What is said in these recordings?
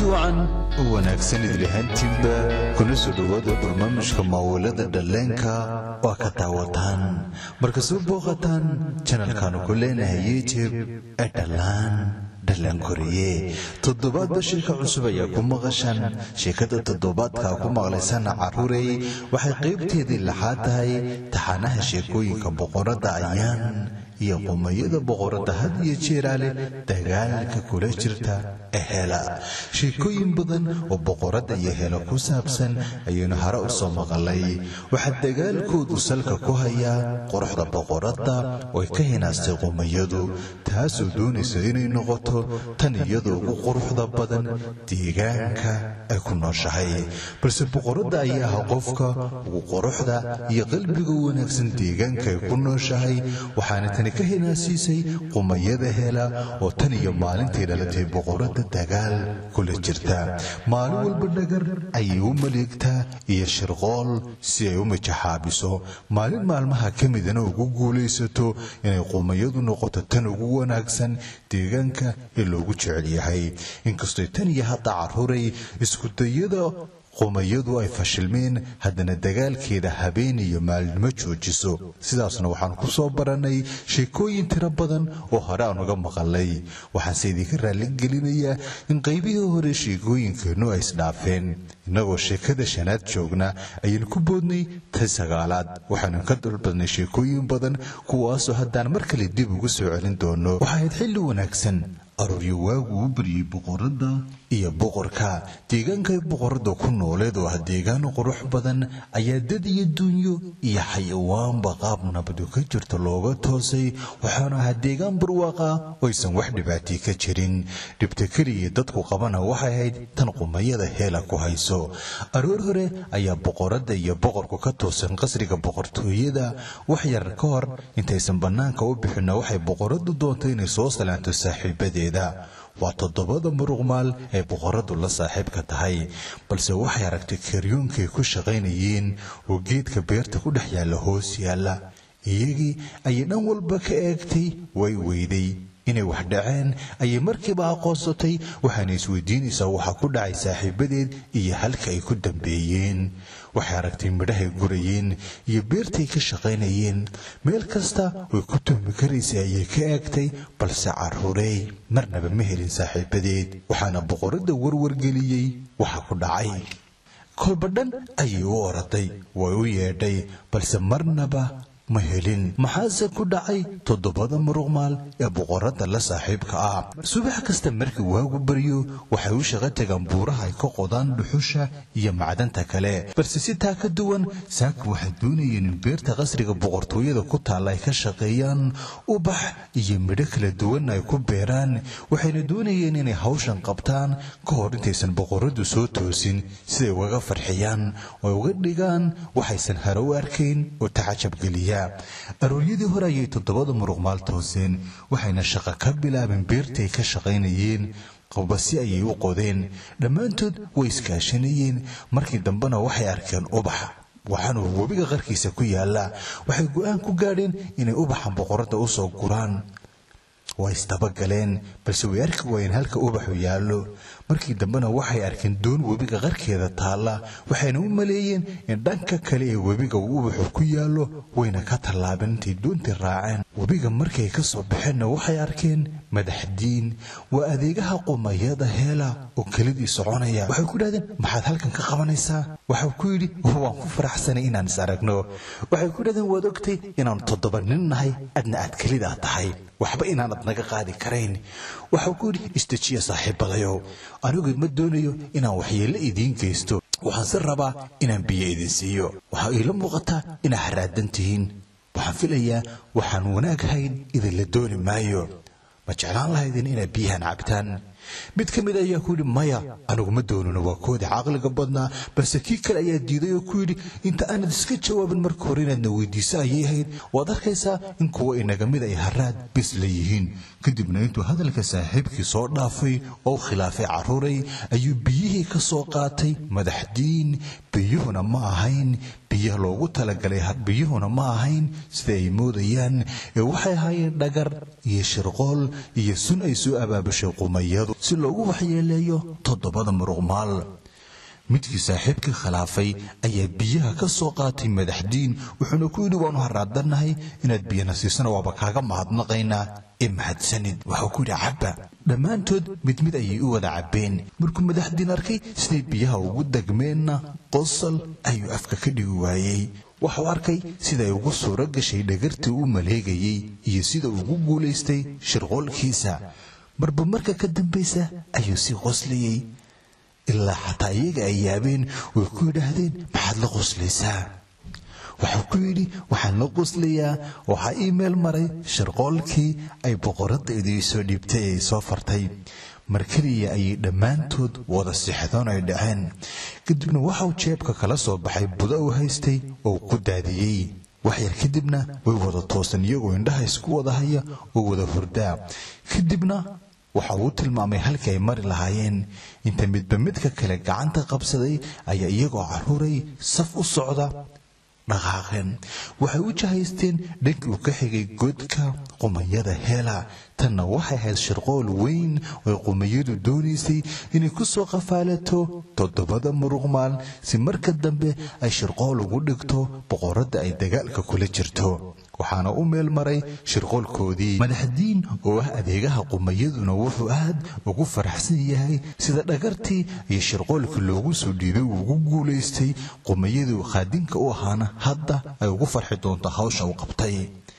kulanti wacan u wanaagsan idlahaantiinba kuna soo dhowaada barnaamijka maawilada dhalleenka waa ka daawataan marka soo booqataan janalkaanu ku leenahay youtub ee dhallaan dhallaan koriye toddobaadba sheeka cusub ayaa ku maqashaan sheekada toddobaadkaa ku maqlaysana carruurey waxay qaybteedii laxaad tahay taxanaha sheekooyinka boqoradda ayaan iyo qumayada boqoradda had iyo jeeraale dagaalka kula jirta ee hela sheekooyin badan oo boqoradda iyo hela ku saabsan ayaynu hore u soo maqalay waxaa dagaalkoodu salka ku hayaa quruxda boqoradda oo ay ka hinaastay qumayadu taasoo doonaysa inay noqoto tan iyadoo ugu quruxda badan deegaanka ay ku nooshahay balse boqoradda ayaa ah qofka ugu quruxda iyo qalbiga wanaagsan deegaanka ay ku nooshahay waxaana tani ka hinaasiisay qumayada hela oo tan iyo maalintii dhalatay boqoradda dagaal kula jirta maalin walba dhagar ayay u maleegtaa iyo shirqool si ay u majaxaabiso maalin maalmaha ka midana ugu guulaysato inay qumayadu noqoto tan ugu wanaagsan deegaanka ee loogu jecel yahay inkastoo tan iyo hadda carruuray iskudayada qumayadu ay fashilmeen haddana dagaalkeeda habeen iyo maalinimo joojiso sidaasna waxaan ku soo barannay sheekooyin tiro badan oo hore aan uga maqalay waxaanse idinka raalligelinayaa in qaybihii hore sheekooyinkeennu ay isdhaafeen innagoo sheekada shanaad joogna ayaan ku boodnay ta sagaalaad waxaanu ka dalbadnay sheekooyin badan kuwaasoo haddaan mar kale dib ugu soo celin doono waxaa ahayd xilli wanaagsan arooryo waagu u baryey boqoradda iyo boqorka deegaankay boqoradda ku nooleed oo ah deegaan qurux badan ayaa dad iyo duunyo iyo xayawaanba qaab nabadu ka jirta looga toosay waxaanu ahaa deegaan barwaaqa oo aysan wax dhibaatii ka jirin dhibta keliya dadku qabana waxay ahayd tan qumayada heela ku hayso aroor hore ayaa boqoradda iyo boqorku ka toosan qasriga boqortooyada wax yar ka hor intaysan bannaanka u bixinna waxay boqoraddu doontay inay soo salaanto saaxiibadeeda waa toddobada muruqmaal ee boqoradu la saaxiibka tahay balse waxay aragtay karyoonkay ku shaqaynayeen oo geedka beerta ku dhex yaalla hoos yaalla iyagii ayay dhan walba ka eegtay way weyday inay wax dhaceen ayay markiiba aqoonsatay waxaana isweydiinaysaa waxa ku dhacay saaxiibadeed iyo halka ay ku dambeeyeen waxay aragtay midhahay gurayeen iyo beertay ka shaqaynayeen meel kasta way ku tuhmi karaysay ayay ka eegtay balse carruurey marnaba ma helin saaxiibadeed waxaana boqoradda warwargeliyey waxa ku dhacay kolba dhan ayay u oraday way u yeedhay balse marnaba ma helin maxaase ku dhacay toddobada muruqmaal ee boqoradda la saaxiibka ah subax kasta markii waagu baryo waxay u shaqo tagaan buuraha ay ka qodaan dhuxusha iyo macdanta kale balse si taa ka duwan saaka waxay doonayeen in beerta qasriga boqortooyada ku taalla ay ka shaqeeyaan ubax iyo midho kala duwan ay ku beeraan waxayna doonayeen inay hawshan qabtaan ka hor intaysan boqoraddu soo toosin siday ugaga farxiyaan oo uga dhigaan waxaysan hare u arkayn oo tacajabgeliya arooryadii hore ayay toddobada muruqmaal tooseen waxayna shaqo ka bilaabeen beertay ka shaqaynayeen qabasi ayay u qodeen dhammaantood way iskaashanayeen markii dambena waxay arkeen ubax waxaanuu webiga qarkiisa ku yaallaa waxay go'aan ku gaadheen inay ubaxan boqoradda u soo guraan waa isdabagaleen balse way arki waayeen halka ubaxu yaallo markii dambena waxay arkeen doon webiga qarkeeda taalla waxayna u maleeyeen in dhanka kale ee webiga uu ubaxu ku yaallo wayna ka tallaabeen intay doontii raaceen webiga markay ka soo baxeenna waxay arkeen madaxdiin waa adeegaha qumayada heela oo kelidii soconaya waxay ku dhahdeen maxaad halkan ka qabanaysaa waxau ku yidhi waan ku faraxsanay inaan is aragno waxay ku dhahdeen waad ogtay inaanu toddoba nin nahay adna aad kelidaa tahay waxba inaanad naga qaadi karayn waxau ku yidhi istajiya saaxiibadayow anigu ma doonayo inaan waxyeello idiin geysto waxaan si rabaa inaan biyo idin siiyo waxaa iila muuqataa inaa haraadan tihiin waxaan filayaa waxaan wanaag hayn idinla dooni maayo ma jeclaan lahaydin inaad biyahan cabtaan mid ka mid ayaa ku yidhi maya anigu ma doonino waa koodii caqliga badnaa balse kii kale ayaa diiday oo ku yidhi inta aanad iska jawaabin marka hore inaadna weydiiso ayay ahayd waad arkaysaa in kuwa inaga mid ay haraad bis la yihiin kadibna intuu hadalka saaxiibkii soo dhaafay oo khilaafay carruuray ayuu biyihii ka soo qaatay madaxdiin biyuhuna ma ahayn biyaha loogu talagalay biyuhuna ma ahayn sida ay moodayaan ee waxay ahaayeen dhagar iyo shirqool iyo sun ay soo abaabushay qumayadu si loogu waxyeeleeyo toddobada muruqmaal midkii saaxiibkii khilaafay ayaa biyaha ka soo qaatay madaxdiin wuxuuna ku yidhi waanu haraadanahay inaad biyana siisana waaba kaaga mahadnaqaynaa ee mahadsanid waxuu ku yidhi cabba dhammaantood mid mid ayay u wada cabbeen markuu madaxdiin arkay siday biyaha ugu degmeenna qosol ayuu afka ka dhigi waayey waxuu arkay siday ugu suuro gashay dhagartii u maleegayey iyo sida ugu guulaystay shirqoolkiisa marba marka ka dambaysa ayuu sii qoslayey ilaa xataa iyaga ay yaabeen way ku yidhaahdeen maxaad la qoslaysaa wuxuu ku yidhi waxaan la qoslayaa waxaa ii meel maray shirqoolkii ay boqoradaydu ii soo dhiibtay ee soo fartay mar keliya ayay dhammaantood wada sixdoon ay dhaceen kadibna waxau jeebka kala soo baxay budo uu haystay oo ku daadiyey waxyar kadibna way wada toosan iyagoo indhaha isku wada haya oo wada hurdaa kadibna waxa uu tilmaamay halkii ay mari lahaayeen inta midba midka kale gacanta qabsaday ayaa iyagoo carruuray saf u socda dhaqaaqeen waxay u jahaysteen dhankii uu ka xigay godka qumayada heela tanna waxay ahayd shirqool weyn oo qumayadu doonaysay inay ku soo qafaalato toddobada muruqmaal si marka dambe ay shirqool ugu dhigto boqoradda ay dagaalka kula jirto waxaana u meel maray shirqoolkoodii madaxdiin oo ah adeegaha qumayaduna wuxuu aad ugu faraxsan yahay sida dhagartii iyo shirqoolkii loogu soo dhiibay uu ugu guulaystay qumayadu khaadinka u ahaana hadda ay ugu farxi doonto hawsha uu qabtay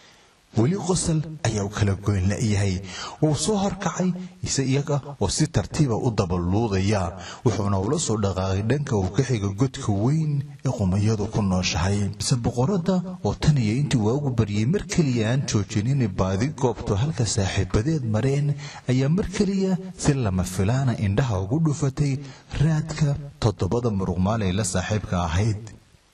weli qosol ayaa u kala goyn la'yahay wuu soo horkacay ise iyaga oo si tartiiba u dabaluudaya wuxuuna ula soo dhaqaaqay dhanka uu ka xiga godka weyn ee qumayadu ku nooshahay mise boqoradda oo tan iyo intii waagu baryay mar keliya aan joojin inay baadi goobto halka saaxiibadeed mareen ayaa mar keliya si lama filaana indhaha ugu dhufatay raadka toddobada muruqmaal ay la saaxiibka ahayd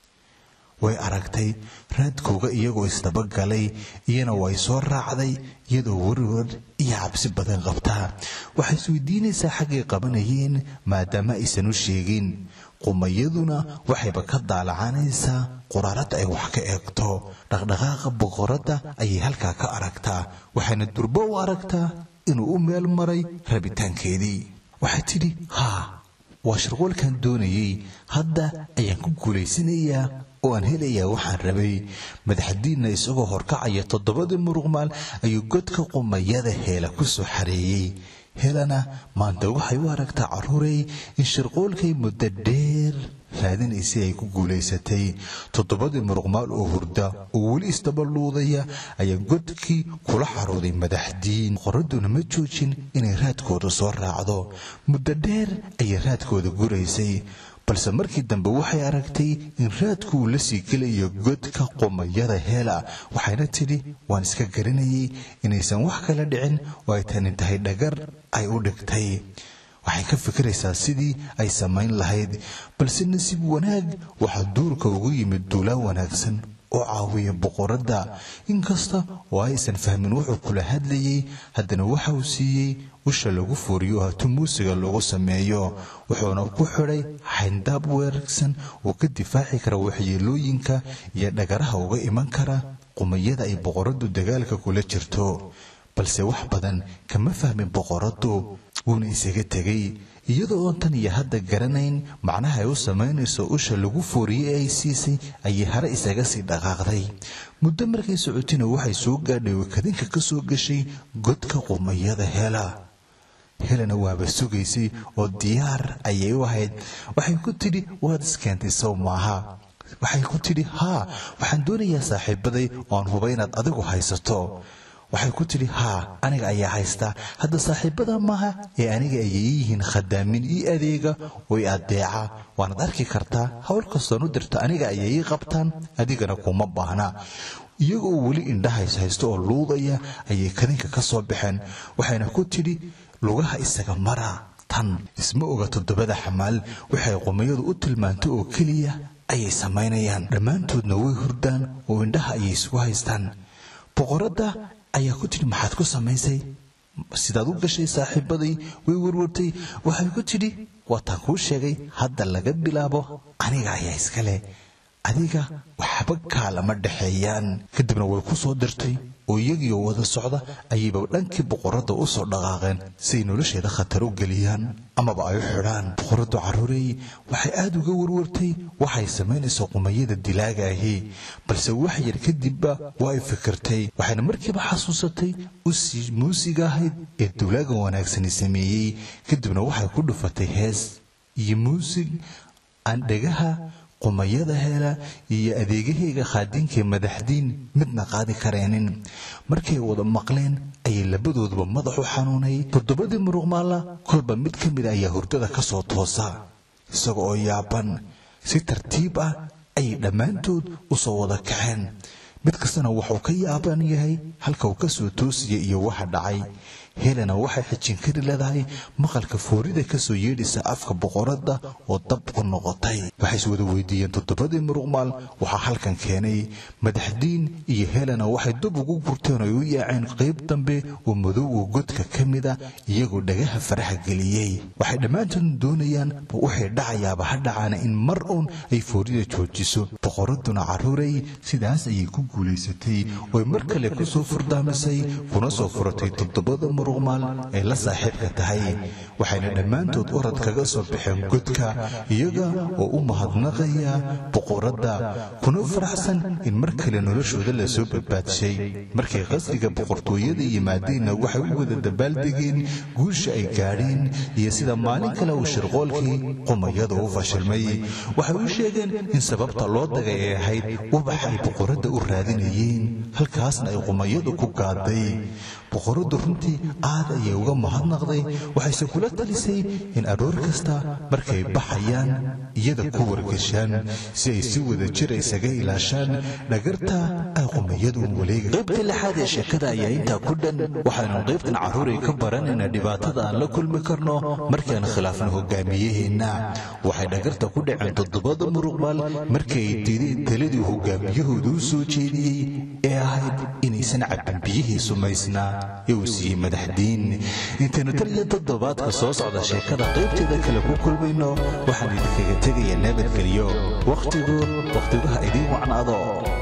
way aragtay raadkooga iyagoo isdabagalay iyana way soo raacday iyadoo warwar iyo cabsi badan qabtaa waxay isweydiinaysaa xaggay qabanayeen maadaama aysan u sheegin qumayaduna waxayba ka daalacanaysaa quraarada ay wax ka eegto dhaqdhaqaaqa boqoradda ayay halkaa ka aragtaa waxayna durbo u aragtaa inuu u meel maray rabitaankeedii waxay tidhi haa waa shirqoolkan doonayey hadda ayaan ku guulaysanayaa oo aan helayaa waxaan rabay madaxdiinna isagoo horkacaya toddobadii muruqmaal ayuu godka qumayada heela ku soo xareeyey helana maanta waxay u aragtaa carruurey in shirqoolkay muddo dheer raadinaysay ay ku guulaysatay toddobadii muruqmaal oo hurda oo weli isdabaluudaya ayaa godkii kula xarooday madaxdiin qoradduna ma joojin inay raadkooda soo raacdo muddo dheer ayay raadkooda guraysay balse markii dambe waxay aragtay in raadku uu la sii gelayo godka qumayada heela waxayna tidhi waan iska garanayay inaysan wax kala dhicin oo ay tani tahay dhagar ay u dhigtay waxay ka fikiraysaa sidii ay samayn lahayd balse nasiib wanaag waxaa duurka ugu yimid duulaa wanaagsan oo caawiya boqoradda inkasta oo aysan fahmin wuxuu kula hadlayey haddana waxa uu siiyey usha lagu fooriyo hatu muusiga lagu sameeyo wuxuuna ku xidhay xayndaab weerarsan oo ka difaaci kara waxyeelooyinka iyo dhagaraha uga iman kara qumayada ay boqoraddu dagaalka kula jirto balse wax badan kama fahmin boqoraddu wuuna isaga tegay iyadoo oon tan iyo hadda garanayn macnaha ay u samaynayso usha lagu fooriyey ee ay siisay ayay hare isaga sii dhaqaaqday muddo markay socotina waxay soo gaadhay wakadinka ka soo gashay godka qumayada hela helena waaba sugaysay oo diyaar ayay u ahayd waxay ku tidhi waad iskeentay sow maaha waxay ku tidhi haa waxaan doonayaa saaxiibaday oo aan huba inaad adigu haysato waxay ku tidhi haa aniga ayaa haystaa hadda saaxiibada maaha ee aniga ayay yihiin khadaamin ii adeega oo i adeeca waanaad arki kartaa howl kastoon u dirta aniga ayay ii qabtaan adigana kuma baahna iyagoo weli indhahays haysto oo luudaya ayay kadinka ka soo baxeen waxayna ku tidhi lugaha isaga mara tan isma oga toddobada xamaal waxay qumayadu u tilmaantay oo keliya ayay samaynayaan dhammaantoodna way hurdaan oo indhaha ayay isugu haystaan boqoradda ayaa ku tidhi maxaad ku samaysay sidaad u gashay saaxiibaday way warwartay waxay ku tidhi waataan kuu sheegay hadda laga bilaabo aniga ayaa iska leh adiga waxba kaalama dhexeeyaan kadibna way ku soo dirtay oo iyagiioo wada socda ayayba dhankii boqoradda u soo dhaqaaqeen siay nolosheeda khatar u geliyaan amaba ay u xidhaan boqoraddu carruurey waxay aada uga warwartay waxay samaynayso qumayada dilaaga ahi balse wax yar kadibba waa ay fikirtay waxayna markiiba xasuusatay usii muusiga ahayd ee dulaaga wanaagsani sameeyey kadibna waxay ku dhufatay hees iyo muusig aan dhagaha qumayada hela iyo adeegahayga khaadiinkae madaxdiin midna qaadi kareenin markay wada maqleen ayay labadooduba madaxu xanuunay toddobadii muruqmaalla kolba mid ka mid ayaa hurdada ka soo toosa isaga oo yaaban si tartiib ah ayay dhammaantood u soo wada kaceen mid kastana wuxuu ka yaaban yahay halka uu ka soo toosaya iyo waxa dhacay helena waxay xijin kari leedahay maqalka foorida ka soo yeedhaysa afka boqoradda oo dab u noqotay waxay is wada weydiiyeen toddobadii muruqmaal waxaa halkan keenay madaxdiin iyo helena waxay dub ugu gurteen oo u yaaceen qayb dambe oo madowga godka ka mida iyagoo dhagaha faraha geliyey waxay dhammaantood doonayaan waxay dhacayaaba ha dhacaana in mar uun ay foorida joojiso boqoradduna carruuray sidaas ayay ku guulaysatay ooy mar kale ku soo furdaamisay kuna soo furatay toddobada muruqmaal ee la saaxiibka tahay waxayna dhammaantood orad kaga soo baxeen godka iyaga oo u mahadnaqaya boqoradda kuna faraxsan in mar kale noloshooda la soo badbaadshay markay qasriga boqortooyada yimaadeenna waxay u wada dabaaldegeen guusha ay gaadheen iyo sida maalin kale uu shirqoolkii qumayada u fashilmay waxay u sheegeen in sababta loo dagay ay ahayd ubax ay boqoradda u raadinayeen halkaasna ay qumayadu ku gaaday boqoraddu runtii aad ayay uga mahadnaqday waxayse kula talisay in aroor kasta markay baxayaan iyada ku wargashaan si ay si wada jir isaga ilaashaan dhagarta ay qumayadu waleega qaybta lixaad ee sheekada ayaa intaa ku dhan waxaynu qaybtan carruuray ka baranaynaa dhibaatada aan la kulmi karno markaan khilaafno hogaamiyaheenna waxay dhagarta ku dhaceen toddobada muruqmaal markii ay diideen taladii hogaamiyahooda u soo jeediyey ee ahayd inaysan cabbin biyihii sumaysnaa ee uu siiyey madaxdiin intaynu tan iyo toddobaadka soo socda sheekada qaybteeda kale ku kulmayno waxaan idinkaga tegayaa nabadgelyo wakhtigu wakhtigaha idiin wacnaado